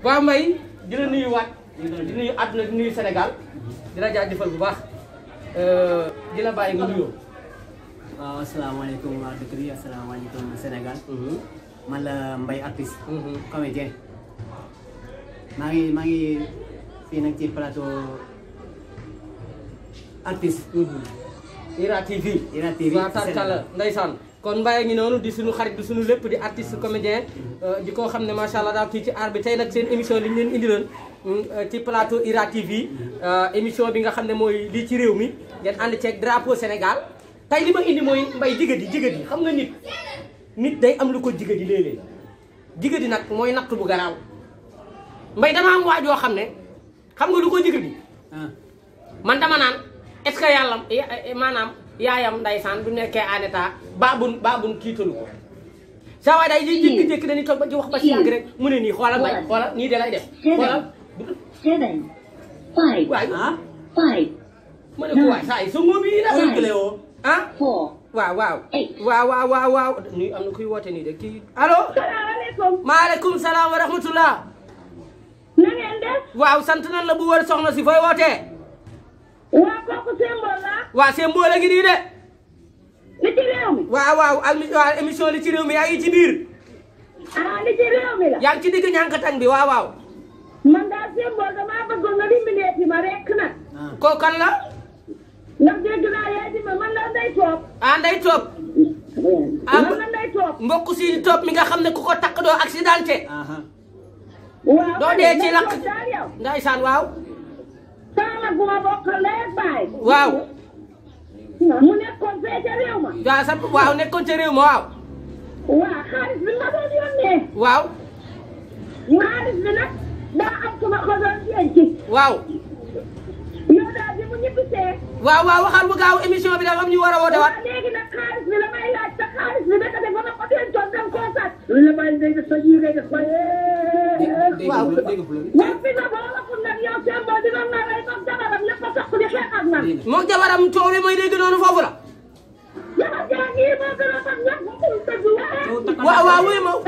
waaw Mbaye di la nuyuwaat di nuyu àdduna di nuyu Sénégal di la jaajëfal bu baax di la bàyyi nga nuyoo. waaw asalaamaaleykum waa dëkk bi asalaamaaleykum Sénégal man la Mbaye artiste comédien maa ngi maa ngi fii nag ci plateau artiste Ira TV. Ira TV waaw tarkala ndeysaan kon Mbaye ngi noonu di suñu xarit di suñu lépp di artiste comédien di ko xam ne macha allah daal kii ci aar bi tey nag seen émission li ñu leen indiloon ci plateau Ira TV émission bi nga xam ne mooy lii ci réew mi ngeen ànd ceeg drapeau Sénégal tey li ma indi mooy mbay jigadi jigadi xam nga nit nit day am lu ko jigadi léeg-léeg jigadi nag mooy natt bu garaaw mbay dama am waajoo xam ne xam nga lu ko jigadi man dama naan est-ce que yàlla maanaam yaayam ndaysaan bu nekkee en état baabun baabun kiitalu ko saa waay day jékki-jékki dañuy toog ba ci wax ba ci yàgg rek mu ne nii xoolal mbay xoolal nii de lay def xoolal seven, five, waay ah five, ma ne ko waay saa yi sa ngóob yi dafa Oy Cléo ah four. waaw waaw Hey. waaw waaw waaw waaw nuy am na kuy woote nii de kii allo salaamaaleykum. maaleykum salaam wa rahmatullah na ngeen def. waaw sant nan la bu wër soxna si fooy wootee waa kooku symbole la. waa seen mboole ngi nii de li ci réew mi. waaw waaw ak waaw émission li ci réew mi yaa ngi ci biir ah li ci réew mi la. yaa ngi ci digg ñànkatang bi waaw waaw man daal symbole damaa bëggoon nga dimbalee ma rek nag. ah kooku kan la ndax dégg naa yaay di ma man la nday toog. ah nday toog Ah, man la nday toog. mbokk si toog mi nga xam ne ku ko takk doo accidenté aha waaw doo man dee ci nday lakk toog daal yow. ndaysaan waaw sama mag bu ma bokkal ndey ak baay. waaw mu nekkoon fee ca réew ma. waaw sa waaw nekkoon ca réew ma waaw waa xaalis bi ma doon yónnee. waaw xaalis bi nag daa am ku ma ko doon denc. waaw yow daal bi mu ñibbisee. waaw waaw waxal bu gaaw émission bi dafa am ñu war a woote waat waaw léegi nag xaalis bi la may laaj te xaalis bi naka dafa ma ko dencoon dem koo sàcc. lu la may dégg sa ji ngay def ko dégg waaw. nga dégg nga waaw fi nga boo waxul nag yow seen boo dina na rey comme jabaram lépp a tax di xeex ak man. moom jabaram coow li may dégg noonu foofu la jabar jaa ngi moo gën a tax ñàkk mu dëgg waaye. waaw waaw wuy ma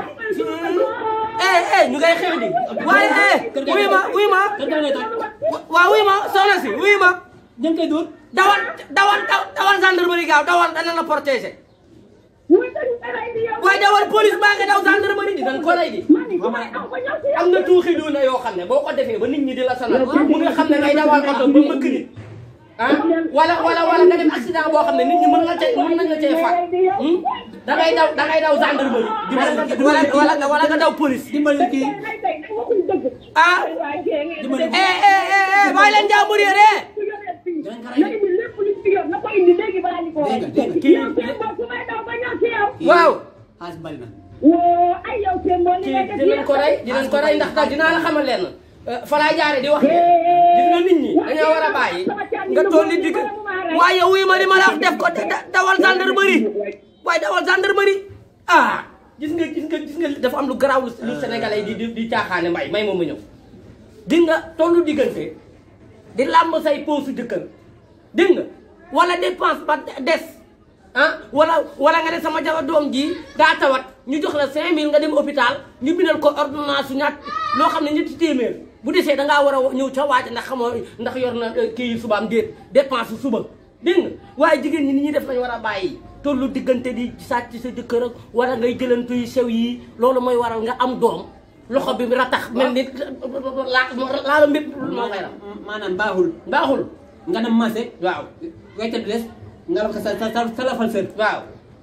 eh eh ñu ngay xew di waaye eh wuy ma wuy ma kër ga ngay toj waaw wuy ma soxna si wuy ma dañ koy dóor dawal dawal dawal gendarmerie gaaw dawal dana la protéger muy dañu ko rey di yow. waaye dawal police baa nga daw gendarmerie di dañ ko lay di man ni su may aw ba ñëw si yow. am na tuuxi doona yoo xam ne boo ko defee ba nit ñi di la sonal mu nga xam ne ngay dawal oto ba mbëkk nit ah wala wala wala nga dem accident boo xam ne nit ñi mën nga cee mën nañ la cee faat hmm? da ngay daw da ngay daw gendarmerie wala wala nga wala nga daw police dimbali kii Ay, tey nag waxuñ dëgg. ah waaye jee ngeen dimbali eh eh eh eh bàyyi leen jàmbur yi de dinañ ko na rey indi lépp lu ci yor na ko indi léegi balaa ñu ko Dégg nga, dégg nga. Kii- yow seen bopp su may daw ba ñëw ci yow. waaw xaalis bari na woo ay yow seen bopp li kii ngay def dinañ ko rey dinañ ko rey ndax daal dinaa la xamal leen fa laay jaare di wax ne gis nga nit ñi dañoo war a bàyyi nga toll ni digg waaye wuy ma li ma la wax def ko da- dawal gendarmerie waaye dawal gendarmerie ah gis nga gis nga gis nga dafa am lu garaaw lu lu sénégalais yi di di di caaxaane mbay may moom ma ñëw di nga tollu diggante di làmb say poosu jëkkër dégg nga wala dépense ba des ah wala wala nga ne sama jabar doom ji daa tawat ñu jox la 5000 nga dem hôpital ñu bindal ko ordonnance su ñaat loo xam ne ñetti téeméer bu desee da ngaa war a ñëw ca waaj ndax xamoo ndax yor na eh, kii subaam déet dépense su suba dégg nga waaye jigéen ñi ni ñuy def lañ war a bàyyi tollu diggante di sàcc sa jëkkër ak wala ngay jëlantu yu sew yi loolu mooy waral nga am doom loxo bi ratax mel ni laa laala mbépp moo koy ram maanaam baaxul baaxul nga dem marché waaw weccat bi des nga la ko sa sa sa sa lafal sër waaw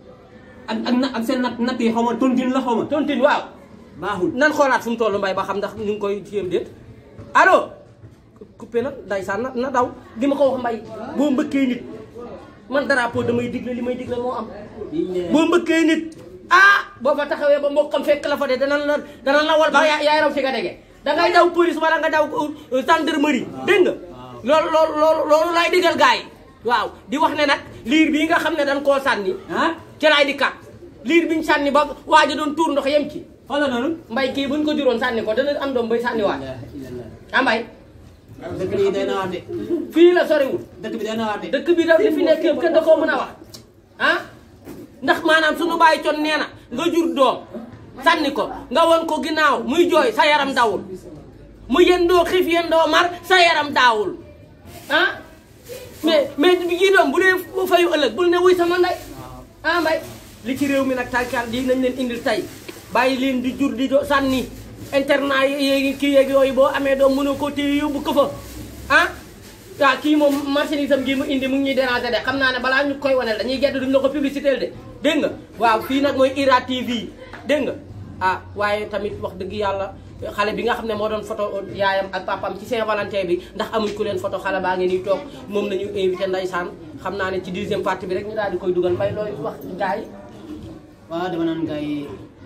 ak ak na ak seen natt natt yi xaw ma tontine la xaw ma tontine waaw baaxul nan xoolaat fu mu toll mbay ba xam ndax ñu ngi koy jéem déet allo coupé na ndaysaan na na daw li ma ko wax mbay boo mbëkkee nit man drapeau damay digle li may digle moo am boo mbëkkee nit ah boo fa taxawee ba mbokkam fekk la fa de danañ la danañ la wal ba yaa yaay raw fi nga dege da ngay daw police wala nga daw euh, gendarmerie dégg nga loolu loolu loolu loolu laay digal gars yi waaw di wax ne nag liir bii nga xam ne dañ koo sànni ah ci laay di kat liir biñ sànni ba waaja doon tuur ndox yem ci fan la noonu mbay kii buñ ko juróon sànni ko dana am doom bay sànni waat ah mbay dëkk bi day na wax de fii la soriwul dëkk bi day na wax de dëkk bi da li fi nekk yëpp kenn da koo mën a wax ah ndax maanaam suñu bàyyi con nee na nga jur doom sànni ko nga won ko ginnaaw muy jooy sa yaram dawul mu yendoo xiif yendoo mar sa yaram daawul ah mais mais jii doom bu dee fayu ëllëg bul ne wuy sama ndey ah mbay li ci réew mi nag tànkaan di nañ leen indil tey bàyyi leen di jur di do sànni internat yi kii yeeg yooyu boo amee doom mënoo ko téye yóbbu ko fa ah waaw kii moom marchandise am gii mu indi mu ngi ñuy déranger de xam naa ne balaa ñu koy waneel dañuy gedd duñ la ko publicité de dégg nga waaw fii nag mooy IRA TV dégg nga ah waaye tamit wax dëgg yàlla xale bi nga xam ne moo doon photo yaayam ak papam ci Saint-Valentin bi ndax amuñ ku leen photo xale baa ngi nii toog moom nañu invité ndeysaan xam naa ne ci deuxième partie bi rek ñu daal di koy dugal mbay looy wax gars yi waaw dama naan gars yi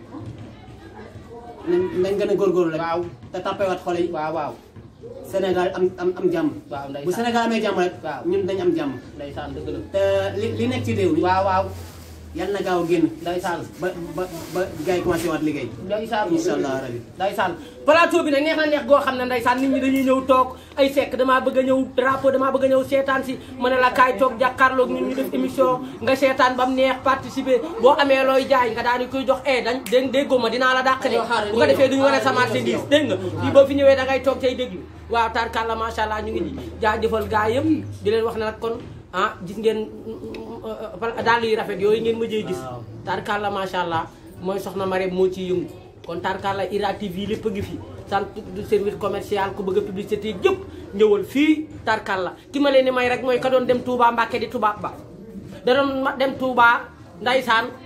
nañ nañ gën a góorgóorlu rek. waaw te tappewaat xol yi. waaw waaw Sénégal am am am jàmm. waaw ndeysaan bu Sénégal amee jàmm rek. waaw ñun dañ am jàmm. ndeysaan dëgg la te li li nekk ci réew mi. waaw waaw yal na gaaw a génn. ndeysaan ba ba ba gars yi commencé waat liggéey. ndeysaan incha allah rabi. ndeysaan plateau bi nag neex na neex goo xam ne ndeysaan nit ñi dañuy ñëw toog ay sekk damaa bëgg a ñëw drapeau damaa bëgg a ñëw seetaan si ma ne la kaay toog jàkkaarloog ñun ñu def émission nga seetaan ba mu neex participer boo amee looy jaay nga daal di koy jox eh dañ dégg déggoo ma dinaa la dàq de bu ko defee duñu wane sa marchandise dégg nga fii boo fi ñëwee da ngay toog tey déglu waaw tarkalla macha allah ñu ngi jaajëfal gaa yëpp di leen wax ne nag kon ah gis ngeen daal yu rafet yooyu ngeen mëjee gis Waaw. tarkalla macha allah mooy soxna Marème moo ciy yëngu kon tarkalla IRA TV lépp a ngi fi centre de service commercial ku bëgg a publicité yëpp ñëwal fii tarkalla ki ma leen di may rek mooy ka doon dem Touba Mbàkke di tubaab ba da doon ma- dem Touba ndaysaan